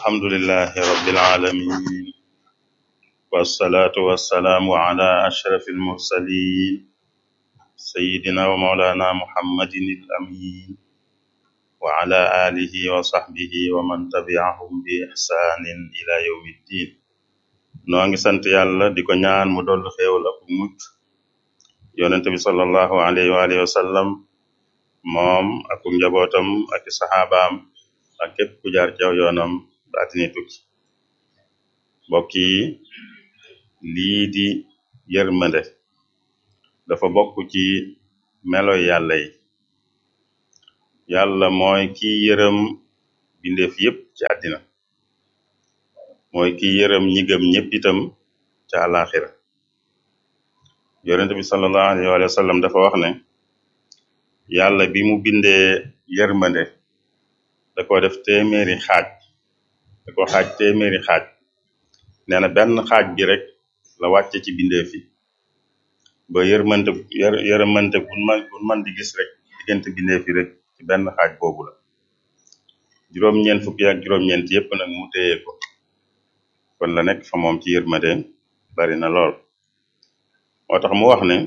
alhamdulillahi rabbil alamin wassalatu wassalaamu ala ashraf almursalin sayidina wa maulana muhammadin al amin wa ala alihi wa sahbihi wa man tabi'ahum bi ihsanin ila yawmi ddin noo ngi sant yàlla di ko ñaan mu dollu xéewal ak mucc yonente bi sallallahu alayhi wa alihi wa sallam moom ak njabootam ak saxaabaam ak képp ku jaar ci aw yoonam ba atini tukki mbokk yi lii di yërmande dafa bokk ci meloy yàlla yi yàlla mooy ki yërëm bindeef yépp ci àddina mooy ki yërëm ñi gëm ñépp itam ca àlaxira yonente bi sallallahu alayhi wa sallam dafa wax ne yàlla bi mu bindee yërmande da ko def téeméeri xaaj da ko xaaj téeméeri xaaj nee na benn xaaj bi rek la wàcce ci bindeef yi ba yërmante yërmante buñ man buñ man di gis rek diggante bindeef yi rek ci benn xaaj boobu la juróom-ñeent fukki ak juróom-ñeent yépp nag mu téye ko kon la nekk fa moom ci yërmande bari na lool moo tax mu wax ne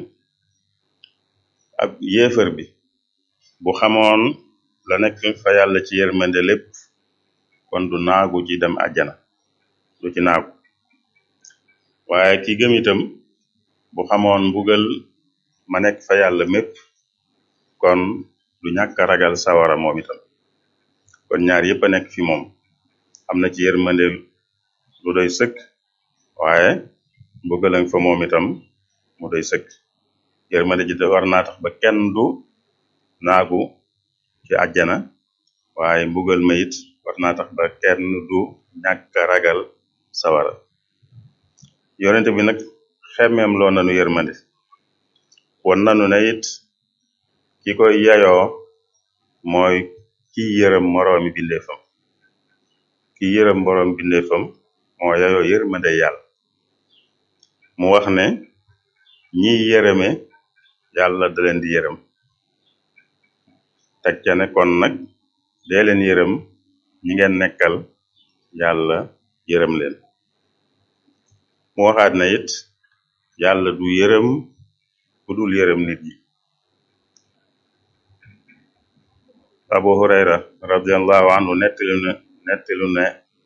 ab yéefar bi bu xamoon la nekk fa yàlla ci yërmande lépp kon du naagu ci dem àjjana du ci naagu waaye ki gëm itam bu xamoon mbugal ma nekk fa yàlla mépp kon du ñàkk ragal sawara moom itam kon ñaar yépp a nekk fi moom am na ci yërmande lu doy sëkk waaye mbugalang fa moom itam mu doy sëkk yërmande ji war naa tax ba kenn du naagu ci àjjana waaye mbugal ma it war naa tax ba kenn du ñàkk ragal sawara yonente bi nag xemmeem loo nanu yërmande won nanu ne it ki koy yayoo mooy ki yërëm moroomi bindeefam ki yërëm moroomi bindeefam moo yayoo yërmande yàlla mu wax ne ñi yërëme yàlla da leen di yërëm teg ca ne kon nag dee leen yërëm ñi ngeen nekkal yàlla yërëm leen mu waxaat na it yàlla du yërëm ku dul yërëm nit ñi abu hurayra radiallahu anhu nettali ne nettali ne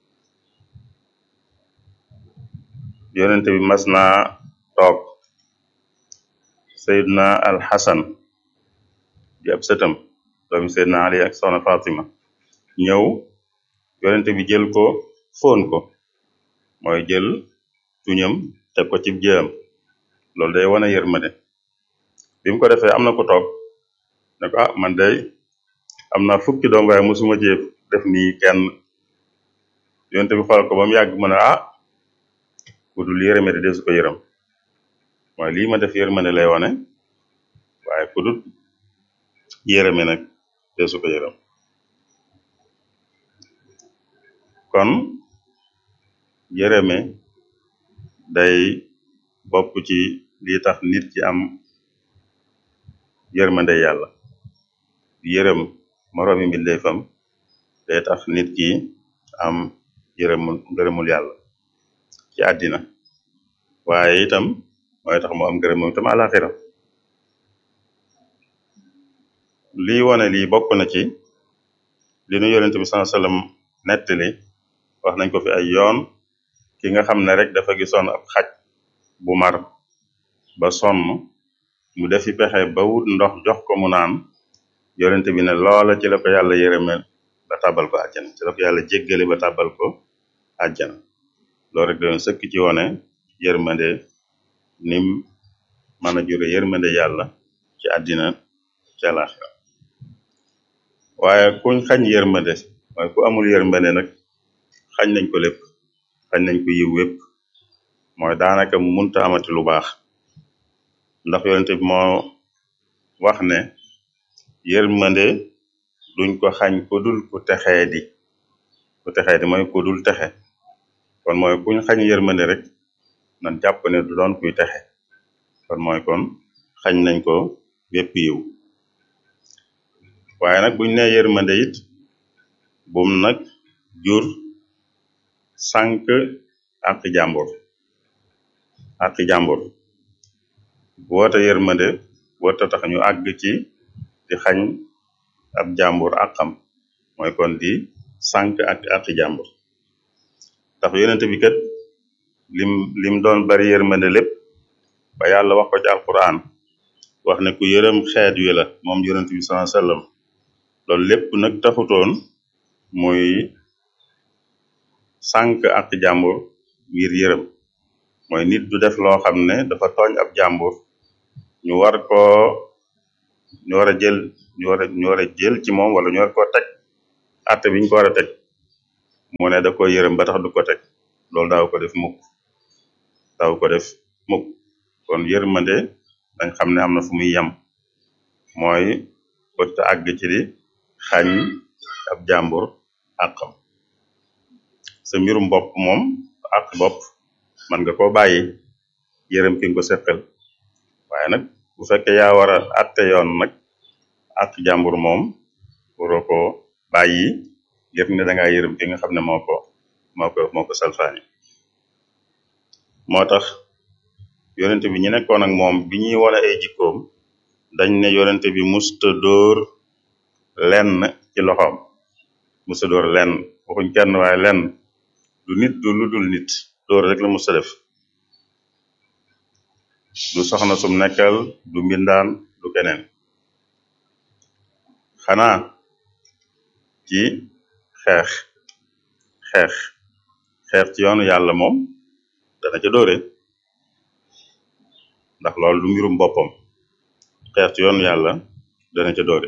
yonente bi mas naa toog sayidna al xasan di ab sëtam doomi sayidna ali ak soxna fatima ñëw yonente bi jël ko fóon ko mooy jël tuñam teg ko ci jëam loolu day wane yërmande bi mu ko defee am na ko toog ne ko ah man day am na fukki doom waaye musuma ci def nii kenn yonente bi xool ko ba mu yàgg mu ne ah ku dul yërëme de desu ko yërëm mooy lii ma def yërmande lay wane waaye ku dul yërëme nag desu ko yërëm kon yërëme day bokk ci lii tax nit ki am yërmande yàlla yërëm moroomi mbindeefam day tax nit ki am yërëmul ngërëmul yàlla ci àddina waaye itam mooy tax mu am ngërëmul itam àlaxira lii wone lii bokk na ci li nu yonente bi sallallahu alayhi wasallam nettali wax nañ ko fi ay yoon ki nga xam ne rek dafa gisoon ab xaj bu mar ba sonn mu defi pexe ba wut ndox jox ko mu naan yonente bi ne loola ci la ko yàlla yërëme ba tàbbal ko àjjana ci la ko yàlla jéggale ba tàbbal ko àjjana loolu rek doon sëkk ci wone yërmande nim mën a jure yërmande yàlla ci àddina ci àlaxira waaye kuñ xañ yërmande waaye ku amul yërmande nag xañ nañ ko lépp xañ nañ ko yiw wépp mooy daanaka munta amati lu baax ndax yonente bi moo wax ne yërmande duñ ko xañ ku dul ku texee di ku texee di mooy ku dul texe kon mooy kuñ xañ yërmande rek nan jàpp ne du doon kuy texe kon mooy kon xañ nañ ko wépp yiw waaye nag buñ nee yërmande it bum nag jur sànq àqi jàmbur àqi jàmbur woote yërmande wota tax ñu àgg ci di xañ ab jàmbur àqam mooy kon di sànq ak àqi jàmbur ndax yonente bi kat lim lim doon bari yërmande lépp ba yàlla wax ko ci alquran wax ne ku yërëm xeet wi la moom yonent bi sallallahu alayhi wasallam loolu lépp nag taxutoon muy sànq ak jàmbur ngir yërëm mooy nit du def loo xam ne dafa tooñ ab jàmbur ñu war koo ñu war a jël ñu war a ñu war a jël ci moom wala ñu war koo teg atte biñ ko war a teg mu ne da ko yërëm ba tax du ko teg loolu daaw ko def mukk daaw ko def mukk kon yërmande dañ xam ne am na fu muy yem mooy bët àgg ci di xañ ab jàmbur àqam sa mbirum bopp moom àq bopp man nga koo bàyyi yërëm ki nga ko seqal waaye nag bu fekkee yaa war a atte yoon nag àq jàmbur moom waroo ko bàyyi ngir ne da ngaa yërëm ki nga xam ne moo ko moo ko moo ko salfaani moo tax yonente bi ñu nekkoon ak moom bi ñuy wane ay jikkoom dañ ne yonente bi musta dóor lenn ci loxoom musta dóor lenn waxuñ kenn waaye lenn du nit du lu dul nit dóor rek la musta def du soxna sum nekkal du mbindaan du keneen xanaa ci xeex xeex xeex ci yoonu yàlla moom dana ca dóore ndax loolu du mbirum boppam xeex ci yoonu yàlla dana ca dóore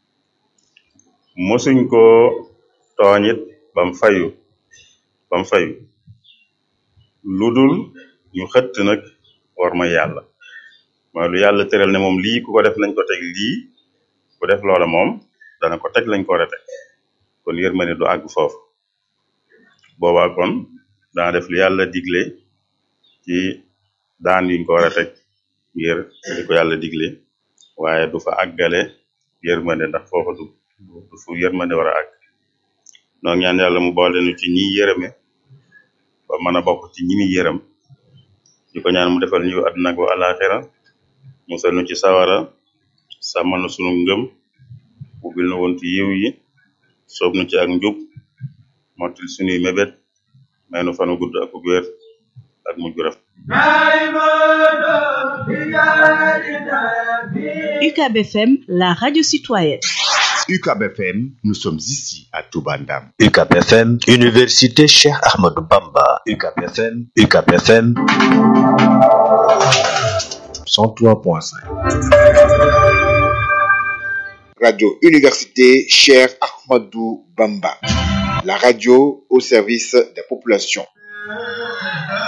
mosuñ ko tooñit bam fayu bam fayu lu dul ñu xëtt nag war ma yàlla mooy lu yàlla tëral ne moom lii ku ko def nañ ko teg lii ku def loola moom dana ko teg lañ ko war a teg kon yërmande du àgg foofu boobaa kon dana def lu yàlla digle ci daan yuñ ko war a teg ngir di ko yàlla digle waaye du fa àggale yërmande ndax foofa du du fu yërmande war a àgg noo ñaan yàlla mu boole nu ci ñi yërëme ba mën a bokk ci ñi mi yërëm di ko ñaan mu defal ñu àdduna ak alaxira musal nu ci sawara sàmmal nu sunu ngëm ubbil nu wontu yiw yi soob nu ci ak njub mottil sunuy mébét may nu fanu gudd ak wér ak mujj gu rafet UCAB FM, la radio citoyenne. UCAB FM, nous sommes ici à Toubandam. UCAB FM, Université Cheikh Ahmadou Bamba. UCAB FM, UCAB FM 103.5. Radio Université Cheikh Ahmadou Bamba. La radio au service des populations.